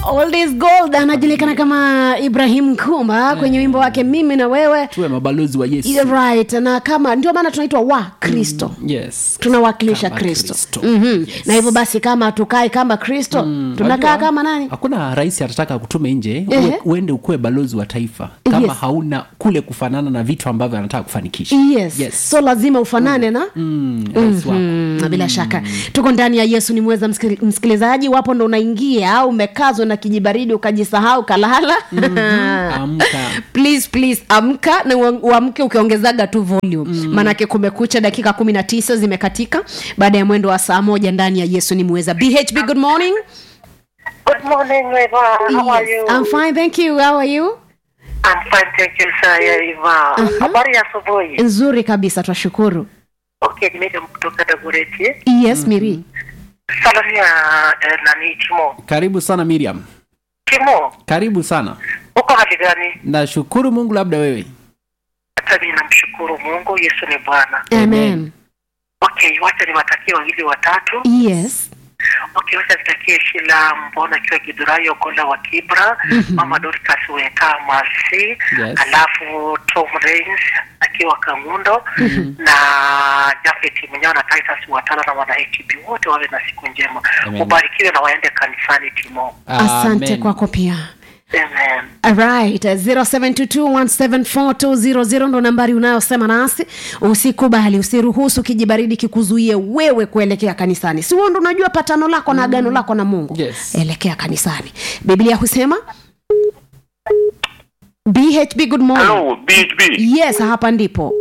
Old is gold anajulikana kama ibrahim kumba kwenye wimbo wake mimi na wewe tuwe mabalozi wa yesu You're right na kama ndio maana tunaitwa wa kristo yes tunawakilisha Kama kristo Kristo. mm-hmm. Yes. na hivyo basi kama hatukai kama kristo tunakaa Unajua, kama nani hakuna rais atataka kutume nje Ehe. uwe, uende ukuwe balozi wa taifa kama Yes. hauna kule kufanana na vitu ambavyo anataka kufanikisha yes. Yes. so lazima ufanane na mm, rais wako Mm, bila shaka tuko ndani ya yesu ni mweza msikil- msikilizaji wapo ndo unaingia au umekazwa na kijibaridi ukajisahau kalala amka please please amka na ua- uamke ukiongezaga tu volume mm. maanake kumekucha dakika kumi na tisa zimekatika baada ya mwendo wa saa moja ndani ya yesu ni mweza bhb good morning Good morning, Eva. How are you? I'm fine thank you how are you I'm fine, thank you, sir. Eva. Habari ya asubuhi. nzuri kabisa twashukuru Okay, nimekuja kutoka Dagoretti. yes miri Salamia eh, nani Timo. karibu sana miriam Timo, karibu sana uko hali gani? nashukuru mungu labda wewe Hata mimi namshukuru Mungu, Yesu ni Bwana. amen Okay, wacha niwatakie wawili watatu. yes Okay, wacha nitakie Shila Mbona akiwa Gidurayi Ogola wa Kibra, Mama Dorcas Weka Masi, Yes. alafu Tom Rains akiwa Kangundo na Jafet Mnyao na Titus Watala na wana HB wote wawe na siku njema. Amen. Ubarikiwe na waende kanisani Timo. asante Amen. kwako pia Amen. Alright, 0722174200 ndo nambari unayosema nasi. Usikubali, usiruhusu kijibaridi kikuzuie wewe kuelekea kanisani. Si wewe ndo unajua patano lako na agano lako na Mungu. Yes. Elekea kanisani. Biblia husema BHB good morning. Hello, BHB. Yes, hapa ndipo.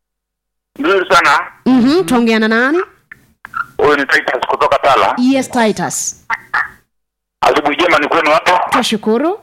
Nzuri sana. Mhm, tuongeana nani? Huyu ni Titus kutoka Tala. Yes, Titus. Asubuhi jema ni kwenu hapo. Twashukuru.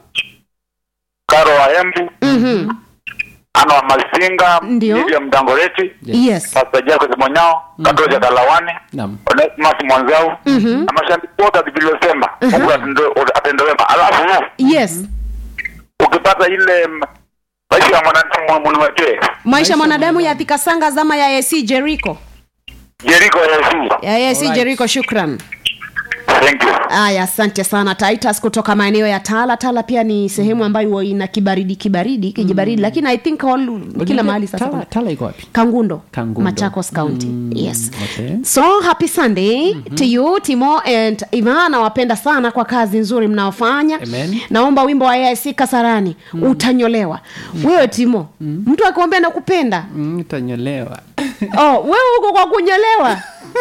Karo wa Embu, Mhm. Ana wa Masinga, Ndio. Miriam Dangoreti, Yes. Pastor Jacob Monyao, Katoja Kalawani, Naam. Onesimus Mwanzau, na mashabiki wote vilivyosema. Mungu atende- atende wema. Alafu Yes. ukipata ile m- maisha ya mwanadamu muniwekee. Maisha ya mwanadamu ya Thika Sanga zama ya AC Jericho. Jericho Yesu. Ya AC Alright. Jericho, shukran. Thank you. Aya, asante sana Titus kutoka maeneo ya Tala. Tala pia ni sehemu ambayo huwa ina kibaridi kibaridi kijibaridi, lakini I think all, kila mahali sasa tala, kuna- tala iko wapi Kangundo, Kangundo. Machakos County. yes. okay. So happy Sunday to you Timo and Ivan, nawapenda sana kwa kazi nzuri mnaofanya. Amen. Naomba wimbo wa AIC Kasarani utanyolewa. Wewe Timo, mtu akikwambia nakupenda, Mm, utanyolewa oh, wewe uko kwa kunyolewa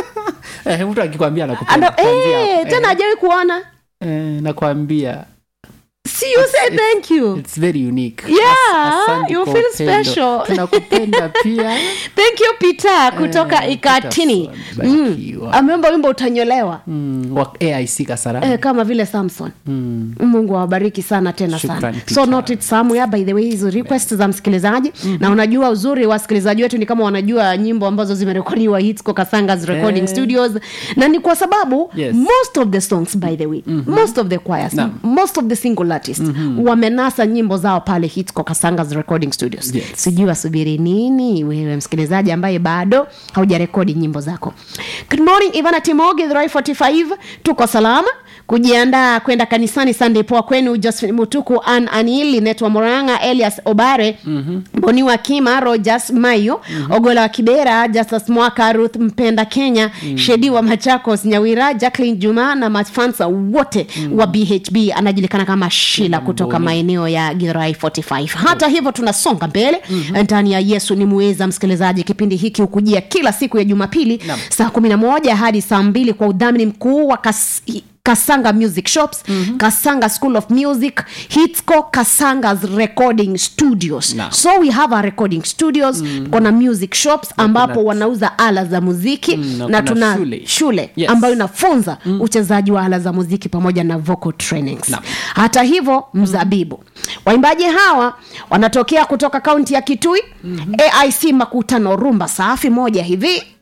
eh, mtu akikwambia Ando, nakupenda kuanzia eh, hapo. tena hajawahi kuona eh, nakwambia See you say thank you. it's very unique Yeah, As- asante you kwa feel upendo. special. tunakupenda pia thank you peter kutoka Eh, ikatini Peterson, mm. barikiwa. ameomba wimbo utanyolewa mm, wa aic kasarani eh, kama vile samson mm. mungu awabariki sana tena Shukrani, sana Peter. so note it somewhere by the way hizo request za msikilizaji na unajua uzuri wa wasikilizaji wetu ni kama wanajua nyimbo ambazo zimerekodiwa hitsco kasangas recording Eh. studios na ni kwa sababu Yes. most of the songs by the way most of the choirs Naam. most of the single artists wamenasa nyimbo zao pale hitsco kasangas recording studios Yes. sijui wasubiri nini wewe msikilizaji ambaye bado haujarekodi nyimbo zako good morning ivana timogi 45 tuko salama kujiandaa kwenda kanisani sunday poa kwenu josephine mutuku an anili netwa moranga elias obare mm-hmm. boniwa kima rogers mayo mm-hmm. ogola wa kibera justus mwaka ruth mpenda kenya mm-hmm. shedi wa machakos nyawira jacklin juma na mafansa wote mm-hmm. wa bhb anajulikana kama shila kutoka maeneo ya girai 45 hata hivyo tunasonga mbele mm-hmm. ndani ya yesu ni muweza msikilizaji kipindi hiki hukujia kila siku ya jumapili Naam. saa 11 hadi saa 2 kwa udhamini mkuu wa kas kasanga music shops mm-hmm. kasanga school of music hitsco kasangas recording studios Naam. so we have a recording studios mm. kona music shops ambapo kuna- wanauza ala za muziki Mm, na na kuna tuna shule. shule Yes. ambayo inafunza mm. uchezaji wa ala za muziki pamoja na vocal trainings Naam. hata hivyo mzabibu waimbaji hawa wanatokea kutoka kaunti ya kitui mm-hmm. aic makutano rumba safi moja hivi